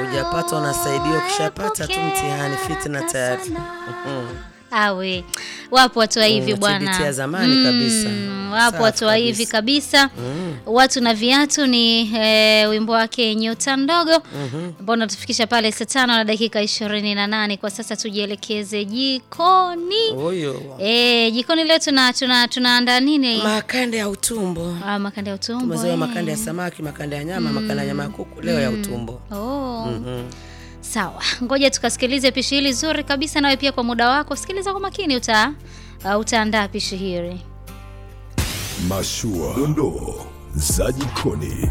Hujapata unasaidiwa, ukishapata tu mtihani fitna tayari. Mhm. Awe wapo watu wa hivi Mm, bwana, TBT ya zamani kabisa. wapo Safi watu wa hivi kabisa. Watu na viatu ni eh, wimbo wake nyota ndogo ambao unatufikisha pale saa tano na dakika ishirini na nane. Kwa sasa tujielekeze jikoni. Huyo Eh, jikoni leo tuna tuna tunaandaa nini? makande ya utumbo. Ah, makande ya utumbo. Tumezoea eh. makande ya samaki, makande ya nyama, makande ya nyama ya kuku, leo ya utumbo. Oh. Mhm. Sawa, ngoja tukasikilize pishi hili zuri kabisa. Nawe pia kwa muda wako sikiliza kwa makini, uta uh, utaandaa pishi hili. Mashua, dondoo za jikoni.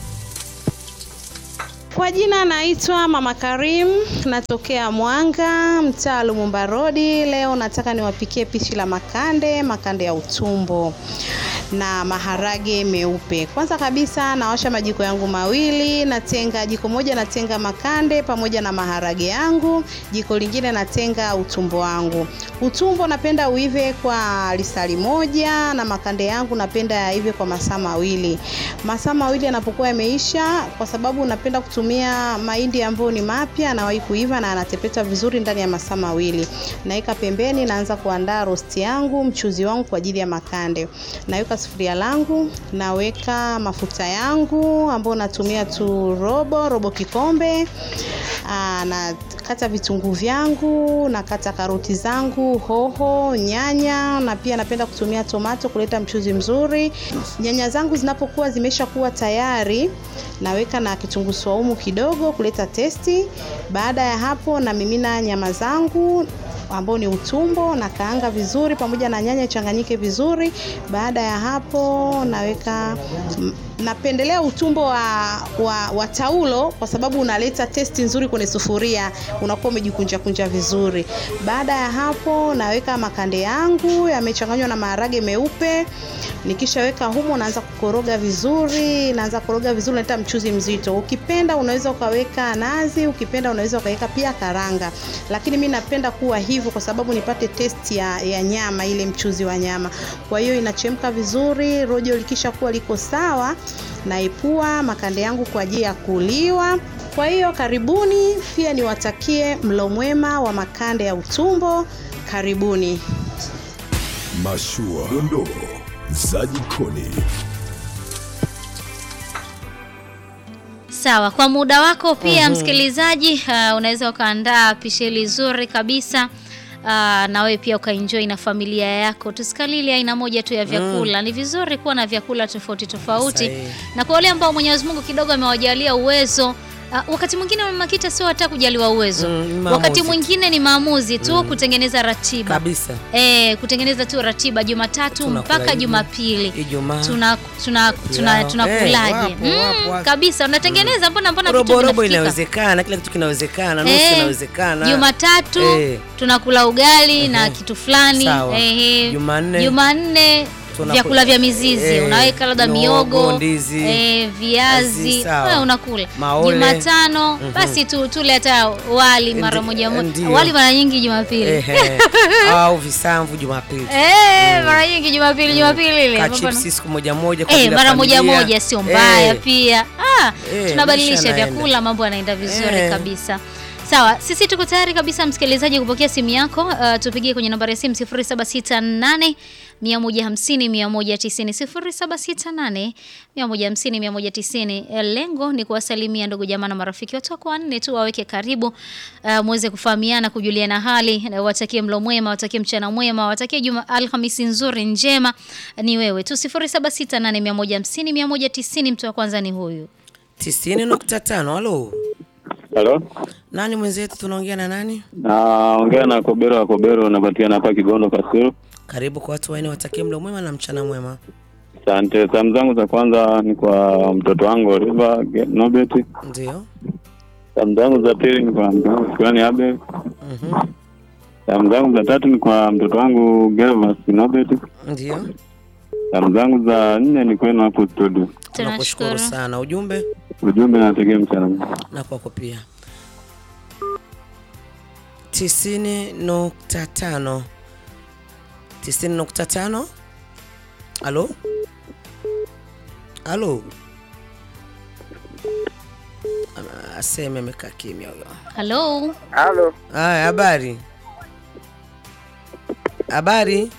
Kwa jina naitwa Mama Karim, natokea Mwanga, mtaa Lumumba Rodi. Leo nataka niwapikie pishi la makande, makande ya utumbo na maharage meupe. Kwanza kabisa nawasha majiko yangu mawili, natenga jiko moja natenga makande pamoja na maharage yangu, jiko lingine natenga utumbo wangu. Utumbo napenda uive kwa lisali moja na makande yangu napenda yaive kwa masaa mawili. Masaa mawili yanapokuwa yameisha, kwa sababu napenda kutumia mahindi ambayo ni mapya, anawahi kuiva na anatepeta vizuri ndani ya masaa mawili. Naweka pembeni, naanza kuandaa rosti yangu, mchuzi wangu kwa ajili ya makande. Naweka sufuria langu, naweka mafuta yangu ambayo natumia tu robo robo kikombe. Aa, nakata vitunguu vyangu, nakata karoti zangu, hoho, nyanya na pia napenda kutumia tomato kuleta mchuzi mzuri. Nyanya zangu zinapokuwa zimesha kuwa tayari, naweka na kitunguu saumu kidogo kuleta testi. Baada ya hapo namimina nyama zangu ambao ni utumbo na kaanga vizuri pamoja na nyanya changanyike vizuri. Baada ya hapo naweka m- napendelea utumbo wa, wa, wa taulo kwa sababu unaleta testi nzuri kwenye sufuria, unakuwa umejikunja kunja vizuri. Baada ya hapo naweka makande yangu yamechanganywa na maharage meupe. Nikishaweka humo naanza kukoroga vizuri, naanza kukoroga vizuri, naleta mchuzi mzito. Ukipenda unaweza ukaweka nazi, ukipenda unaweza ukaweka pia karanga, lakini mi napenda kuwa hivyo kwa sababu nipate testi ya, ya nyama, ile mchuzi wa nyama. Kwa hiyo inachemka vizuri, rojo likisha kuwa liko sawa, naipua makande yangu kwa ajili ya kuliwa. Kwa hiyo karibuni, pia niwatakie mlo mwema wa makande ya utumbo. Karibuni. Mashua, dondoo za jikoni. Sawa, kwa muda wako pia msikilizaji, uh, unaweza ukaandaa pishi hili zuri kabisa. Uh, na wewe pia ukaenjoy na familia yako. Tusikalili aina moja tu ya vyakula. Ni vizuri kuwa na vyakula tofauti tofauti, Sahihi. na kwa wale ambao Mwenyezi Mungu kidogo amewajalia uwezo Uh, wakati mwingine Mama Kita sio hata kujaliwa uwezo Mm, ni wakati maamuzi. mwingine ni maamuzi tu kutengeneza ratiba Kabisa. Eh, kutengeneza tu ratiba Jumatatu Tunakula mpaka hivi, Jumapili Ijumaa. tuna tuna tuna Pilau. tunakulaje? Eh, wapo, wapo, wapo. kabisa unatengeneza mbona mbona vitu Robo robo vinafikika? inawezekana, kila kitu kinawezekana, nusu Eh, inawezekana. Jumatatu Eh. tunakula ugali na Ehe. kitu fulani. Sawa. Ehe. Jumanne. Jumanne Tunakula- vyakula vya mizizi Eh, unaweka labda mihogo, miogo, ndizi, eh, viazi viazi, sawa. wewe unakula. Maole. Jumatano basi tu tule hata wali mara Ndi- moja moja. ndio. Wali mara nyingi Jumapili. Ehe. Au visamvu Jumapili. Eh, mara nyingi Jumapili Jumapili ile. Ka ambapo na- chipsi siku moja moja kwa Eh, ajili ya mara moja familia. moja sio mbaya Eh, pia. Ah, Eh, tunabadilisha maisha yanaenda. vyakula, mambo yanaenda vizuri Eh. kabisa. Sawa, sisi tuko tayari kabisa msikilizaji kupokea simu yako. Uh, tupigie kwenye nambari ya simu 0768 150 190 0768 150 190. Eh, Lengo ni kuwasalimia ndugu jamaa na marafiki watu wako wanne tu waweke karibu, uh, muweze kufahamiana, kujuliana hali, na watakie mlo mwema, watakie mchana mwema, watakie juma Alhamisi nzuri njema. Ni wewe tu 0768 150 190. Mtu wa kwanza ni huyu. 90.5. Halo. Halo, Nani mwenzetu tunaongea na nani? naongea na Kobero wa Kobero, napatikana hapa Kigondo Kasuru. Karibu kwa watu waine watakie mlo mwema na mchana mwema. Asante. Salamu zangu za kwanza ni kwa mtoto wangu Oliver Ge- Nobet. Ndio. Salamu zangu za pili ni kwa mke wangu Shukrani Abel. Mhm. Salamu zangu za tatu ni kwa mtoto wangu Gervas Nobet. Ndio. Salamu zangu za nne ni kwenu hapo studio. Tunakushukuru Tunashukuru. sana. Ujumbe Ujumbe nategea mchana mwema. na kwako pia. tisini nukta tano tisini nukta tano halo halo aseme amekaa kimya huyo. Halo. Halo, Haya, habari habari,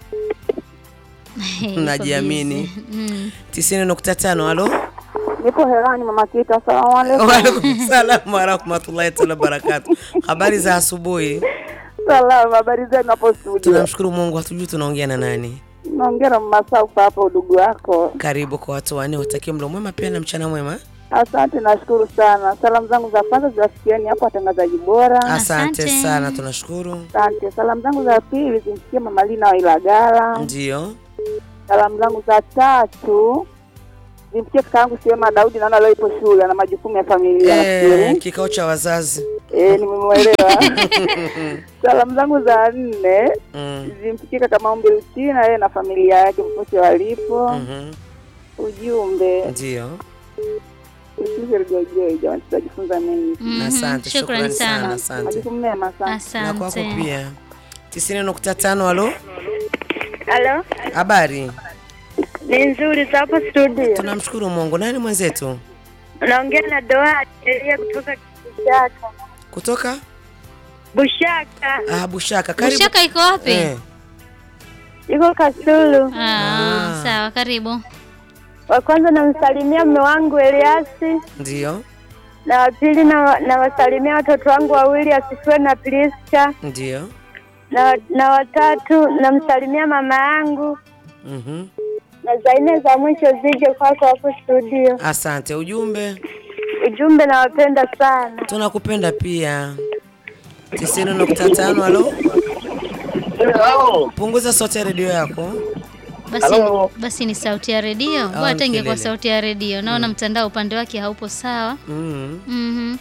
najiamini. Mm. tisini nukta tano. Halo, Nipo hewani mama Kita, asalamu alaikum. waalaikum salam warahmatullahi taala wabarakatu. Habari za asubuhi. Salama, habari zenu hapo studio? Tunamshukuru Mungu, hatujui tunaongea na nani. Naongea na mama Saufa hapa, udugu wako. Karibu kwa watu wanne, watakie mlo mwema pia na mchana mwema. Asante, nashukuru sana. Salamu zangu za kwanza ziwasikieni hapo watangazaji bora. Asante Asante. sana, tunashukuru. Asante. Salamu zangu za pili zimsikie mama Lina wa Ilagala. Ndio, Salamu zangu za tatu zimsikie kaka yangu Sema Daudi, naona leo ipo shule na majukumu ya familia eh, nafikiri. kikao cha wazazi. Eh, nimemwelewa. Salamu zangu za nne Mm. zimsikie kaka Maombi Luchina, yeye na familia yake popote walipo. mhm, Ujumbe Ndio, usize rejojoi, jamani, tutajifunza mengi. Mhm. asante, Shukrani shukrani sana, sana. asante Majukumu mema sana. na kwako Asante. pia. tisini nukta tano. Halo, Halo, habari? ni nzuri za hapo studio. Tunamshukuru Mungu. Nani mwenzetu Naongea na Doa Elia kutoka Bushaka. kutoka Bushaka ah, Bushaka? Karibu. Bushaka iko wapi? Eh, iko Kasulu. Ah, Ah. sawa, karibu. Wa kwanza namsalimia mume wangu Eliasi, ndio, na wa pili na nawasalimia watoto wangu wawili Asifiwe na Priska, ndio, na na watatu namsalimia mama yangu, mhm. na za nne za mwisho zije kwako hapo studio. Asante. Ujumbe, Ujumbe, nawapenda sana. tunakupenda pia. tisini nukta tano. Halo, punguza sauti ya redio yako. Basi, basi ni sauti ya redio. Bora hata ingekuwa kelele. sauti ya redio. Naona mtandao upande wake haupo sawa. Mm. Mhm.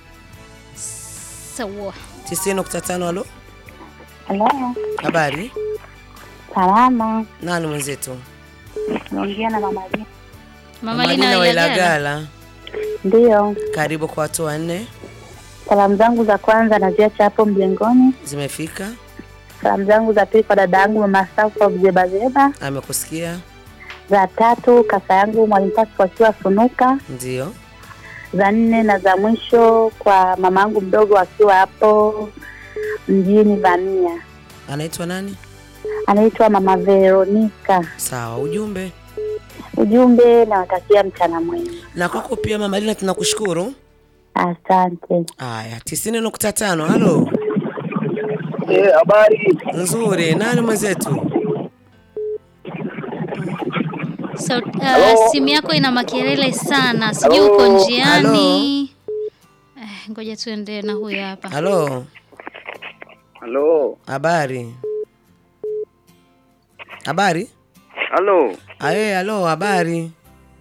Sawa. tisini nukta tano. Halo, Halo, habari? salama. Nani mwenzetu? Naongea na mama Lina. Mama Lina Lina wa wa Ilagala. Ilagala. Ndiyo, Karibu kwa watu wanne, salamu zangu za kwanza naziacha hapo mjengoni. zimefika. Salamu zangu za pili kwa dada yangu mama Saufa Bzebazeba. Amekusikia? Za tatu kaka yangu mwalimu Pasco akiwa Funuka. Ndio. Za nne na za mwisho kwa mama yangu mdogo akiwa hapo mjini Vamia, Anaitwa nani? anaitwa mama Veronica. Sawa. Ujumbe Ujumbe, nawatakia mchana mwema. na kwako pia Mama Lina, tunakushukuru. Asante. Haya, tisini nukta tano. Halo, eh, habari. nzuri. Nani mwenzetu? So, uh, simu yako ina makelele sana, sijui uko njiani. Eh, ngoja tuende na huyu hapa. Halo, Halo, habari? Habari? halo. Aye, halo, habari?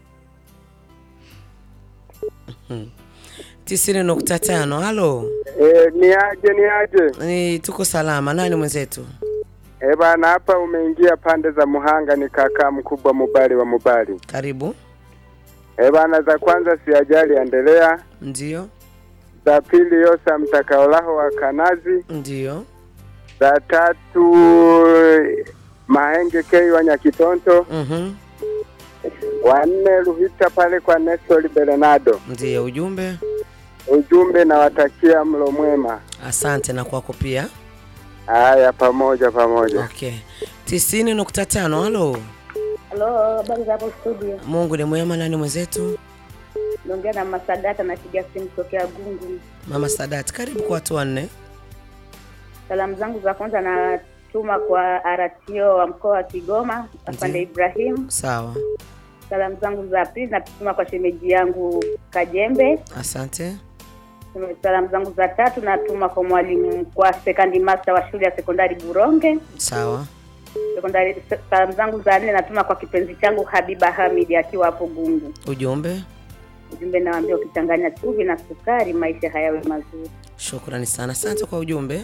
Mhm. tisini nukta tano. Halo, Eh, ni aje ni aje? ni tuko salama. Nani mwenzetu? Eh, bana hapa umeingia pande za Muhanga, ni kaka mkubwa Mubali wa Mubali. Karibu. Eh, bana za kwanza si ajali endelea. Ndio, Za pili Yosa mtakaolaho wa Kanazi. ndio, Za tatu Mahenge Kei wa Nyakitonto. mhm, Wa nne Ruhita pale kwa Nestor Bernardo. ndio. Ujumbe, Ujumbe nawatakia mlo mwema. asante na kwako pia. Haya, pamoja pamoja. Okay, tisini nukta tano. Halo, Halo, habari za hapo studio? Mungu ni mwema. Nani mwenzetu? Naongea na Masadata, napiga simu kutokea Gungu. Mama Sadat, karibu kwa watu wanne. Salamu zangu za kwanza natuma kwa RTO wa mkoa wa Kigoma, afande Ibrahim. Sawa, Salamu zangu za pili natuma kwa shemeji yangu Kajembe. asante. Salamu zangu za tatu natuma kwa mwalimu kwa sekandi master wa shule ya sekondari Buronge. Sawa, Sekondari. Salamu zangu za nne natuma kwa kipenzi changu Habiba Hamid akiwa hapo Gungu. ujumbe. Ujumbe nawaambia ukichanganya chumvi na sukari maisha hayawe mazuri. Shukrani sana, asante kwa ujumbe.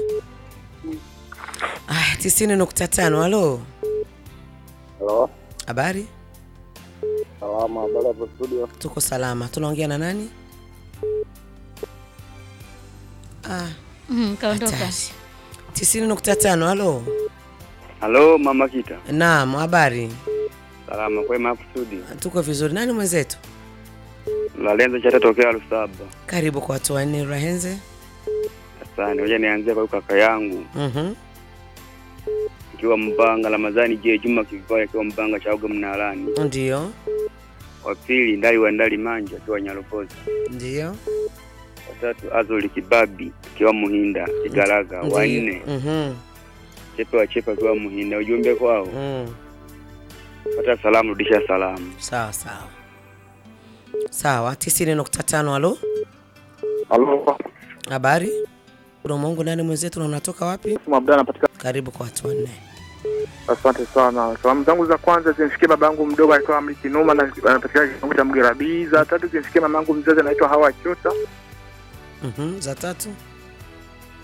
Aya, tisini nukta tano. Halo, Halo, habari? salama. Habari hapo studio? Tuko salama. Tunaongea na nani? Ah, Mhm, kaondoka. hatari. tisini nukta tano. Halo, Halo mama Kita, naam, habari? salama kwema hapo studio. Tuko vizuri. Nani mwenzetu? Lalenza chatatokea Lusaba. Karibu kwa watu wanne Rahenze. Asante. Ngoja nianzie kwa huyu kaka yangu Mhm. ikiwa Mbanga, Ramadhani je Juma Kivaya akiwa Mbanga Chaoga Mnalani. Ndio. Wa pili Ndali wa Ndali Manja akiwa Nyaropoza. Ndio. Watatu Azoli Kibabi akiwa Muhinda Kigaraga. Wa Ndio. nne Mhm. Chepe wa Chepe akiwa Muhinda. Ujumbe kwao Mm. pata salamu, rudisha salamu. Sawa sawa. Sawa, tisini nukta tano. Halo, Halo, habari? Kuna Mungu nani mwenzetu na unatoka wapi? Abdalla napatikana. Karibu kwa watu wanne. Asante sana. Salamu zangu za kwanza zimfikie baba yangu mdogo anaitwa Amri Kinuma na anapatikana kitongo cha Mgerabii. Za tatu zimfikie mama yangu mzazi anaitwa Hawa Chota. Mhm. Za tatu.